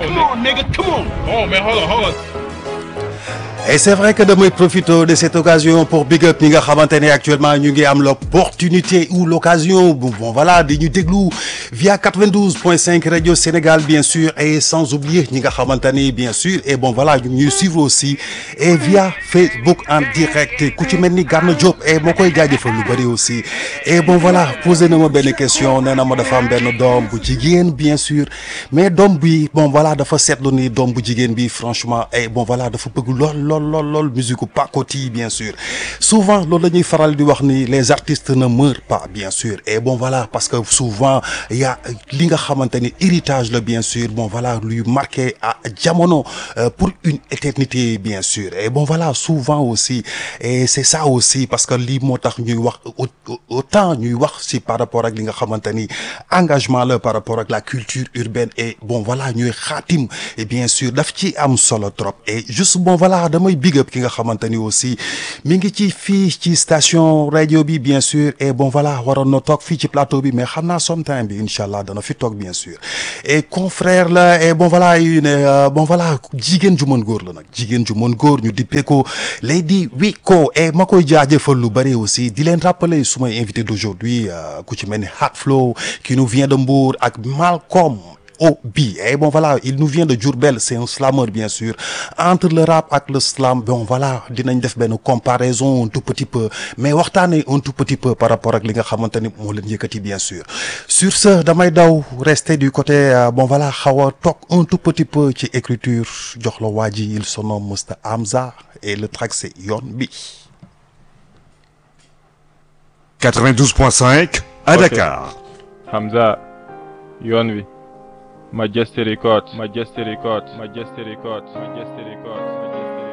Come on, nigga, come on. Oh man, hold on, hold on. Et c'est vrai que damay profiter de cette occasion pour big up ñi nga xamante ne actuellement ñu ngi am l'opportunité ou l'occasion bon bon, voilà di ñu déglu via 92.5 Radio Sénégal bien sûr et sans oublier ñi nga xamante ne bien sûr et bon voilà ñu ngi ñuy suivre aussi et via Facebook en direct ku ci mel ni Gana Diop et moo koy jaajëfal lu bëri aussi et bon voilà posé na ma benn question nee na ma dafa am benn doom bu jigéen bien sûr mais doom bi bon voilà dafa seetlu ni doom bu jigéen bi franchement et bon voilà dafa bëgg lool lool lool lool musique pacotille bien sûr souvent loolu la ñuy faral di wax ni les artistes ne meurent pas bien sûr et bon voilà parce que souvent il y a li nga xamante ni héritage la bien sûr bon voilà lui marqué à jamono euh, pour une éternité bien sûr et bon voilà souvent aussi et c'est ça aussi parce que lii moo tax ñuy wax autant ñuy wax si par rapport ak li nga xamante ni engagement la par rapport ak la culture urbaine et bon voilà ñuy xaatim et bien sûr daf ci am solo trop et juste bon voilà damay big up ki nga xamante ni aussi mi ngi ci fii ci station radio bi bien sûr et bon voilà waroon na toog fii ci plateau bi mais xam naa sometime bi incha allah dana fi toog bien sûr et confrère la et bon voilà yu ne bon voilà jigéen ju mën góor la nag jigéen ju mën góor ñu dippee ko Lady Wiko et ma koy jaajëfal lu bëri aussi di leen rappeler su may invité d'aujourd'hui ku ci mel ni Hard Flow qui nous vient de Mbour ak Malcolm Obi et bon voilà il nous vient de Diourbel c'est un slameur bien sûr entre le rap ak le slam bon voilà dinañ def benn comparaison un tout petit peu mais waxtaanee un tout petit peu par rapport ak li nga xamante ni moo leen yëkkati bien sûr sur ce damay daw rester du côté bon voilà xaw a toog un tout petit peu ci écriture jox la waa ji il se nomme Mr Hamza et le track c'est yoon bi 92.5 à Ok. Dakar. Hamza yoon wi Majesty Records Majesty Records Majesty Records Majesty Records Majesty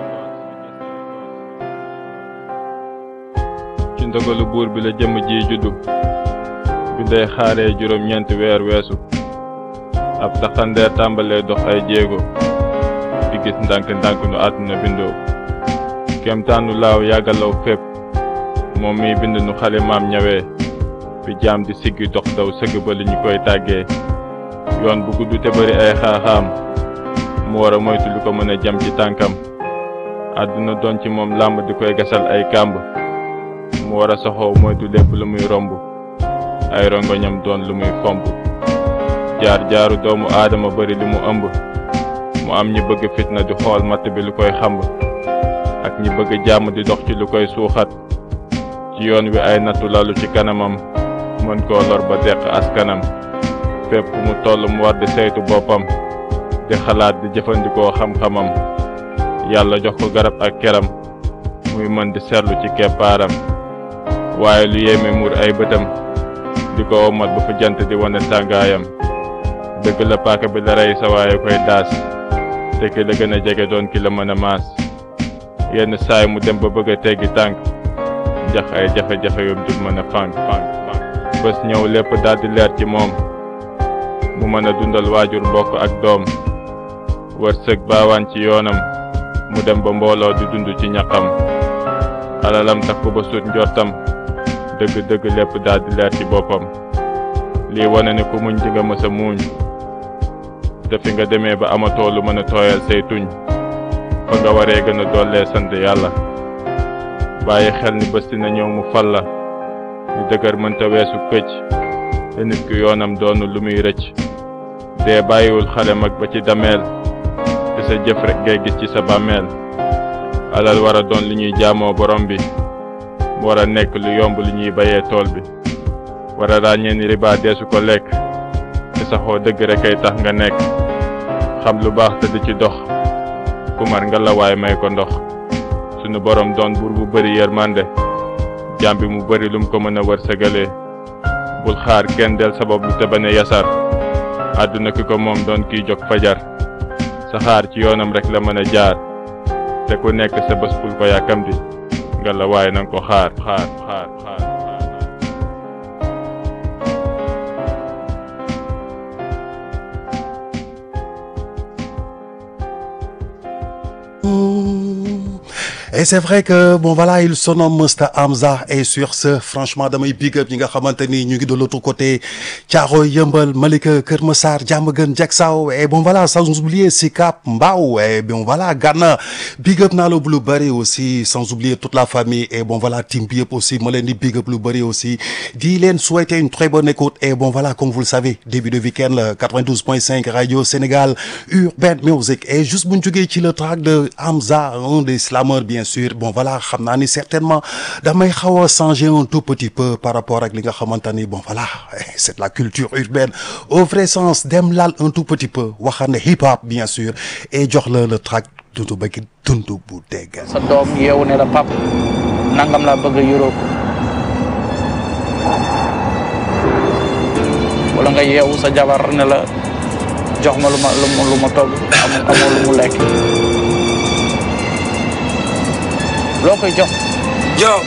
Records ci ndogalu buur bi la jëmm ji juddu bi ndey xaaree juróom-ñeenti weer weesu ab taxandeer tàmbalee dox ay jéego di gis ndànk-ndànk nu àdduna bindoo kemtaanu laaw yàggalaw fépp moom miy bind nu xale maam ñawee bi jaam di siggi dox daw sëgg ba li ñu koy tàggee yoon bu gudd te bari ay xaaxaam mu war a moytu lu ko mën a jam ci tànkam àdduna doon ci moom làmb di koy gasal ay kàmb mu war a soxoo moytu lépp lu muy romb ay rongoñam doon lu muy fomp jaar jaaru doomu aadama bari li mu ëmb mu am ñi bëgg fitna di xool matt bi lu koy xamb ak ñi bëgg jàmm di dox ci lu koy suuxat ci yoon wi ay nattu lalu ci kanamam mën koo lor ba deq askanam fépp fu mu toll mu war di saytu boppam di xalaat di jëfandikoo xam-xamam yàlla jox ko garab ak keram muy mën di seetlu ci keppaaram waaye lu yéeme muur ay bëtam di ko omat ba fu jant di wane tàngaayam dëgg la paaka bi la rey sa waaye koy daas te ki la gën a jege doon ki la mën a maas yenn saay mu dem ba bëgg a teggi tànk njax ay jafe-jafe yum dul mën a fànk fànk fànk bés ñëw lépp daldi leer ci moom mu mën a dundal waajur mbokk ak doom wërsëg baawaan ci yoonam mu dem ba mbooloo di dund ci ñaqam alalam takku ba sut njortam dëgg-dëgg lépp daldi leer ci boppam lii wane ne ku muñ di nga mës a muuñ te fi nga demee ba amatoo lu mën a tooyal say tuñ fa nga waree gën a dollee sant yàlla bàyyi xel ni bés dina ñëw mu fal la ni dëgër mënta weesu këcc te nit ki yoonam doonu lu muy rëcc dee bàyyiwul xale mag ba ci dameel te sa jëf rek ngay gis ci sa bàmmeel alal war a doon li ñuy jaamoo borom bi mu war a nekk lu yomb li ñuy bayee tool bi war a ràññee ni riba deesu ko lekk te saxoo dëgg rek ay tax nga nekk xam lu baax te di ci dox ku mar nga la waay may ko ndox sunu borom doon buur bu bari yërmande jaam bi mu bari lum ko mën a wërsëgalee bul xaar kenn del sabab lu te bañ a yasar àdduna ki ko moom doon kiy jóg fajar sa xaar ci yoonam rek la mën a jaar te ku nekk sa bés bul ko yàkkamti nga la waaye nanga ko xaar xaar xaar xaar xaar et c'est vrai que bon voilà il se nomme Mr Hamza et sur ce franchement damay big up ñi nga xamante ni ñu ngi de l'autre côté Thiaroye Yeumbeul Malika Keur Massar Diamaguène Diacksao et bon voilà sans oublier Sicap Mbao et bon voilà Gana big up naa la bu lu bëri aussi sans oublier toute la famille et bon voilà team bi yëpp aussi ma leen di big up lu bëri aussi di leen souhaiter une très bonne écoute et bon voilà comme vous le savez début de week-end la 92.5 Radio Sénégal Urban Music et juste bu ñu jógee ci le track de Hamza un des slameurs bien sûr bon voilà xam naa ni certainement damay xaw a changer un tout petit peu par rapport ak li nga xamante ni bon voilà c'est de la culture urbaine au vrai sens dem laal un tout petit peu waxane hip hop bien sûr et jox la le track dundu bëgg dundu bu dégg. sa doom yeewu ne la pap nangam laa bëgg a yoroo wala nga yeewu sa jabar ne la jox ma lu ma lu ma lu ma togg amu amoo lu mu lekk loo koy jox Yo,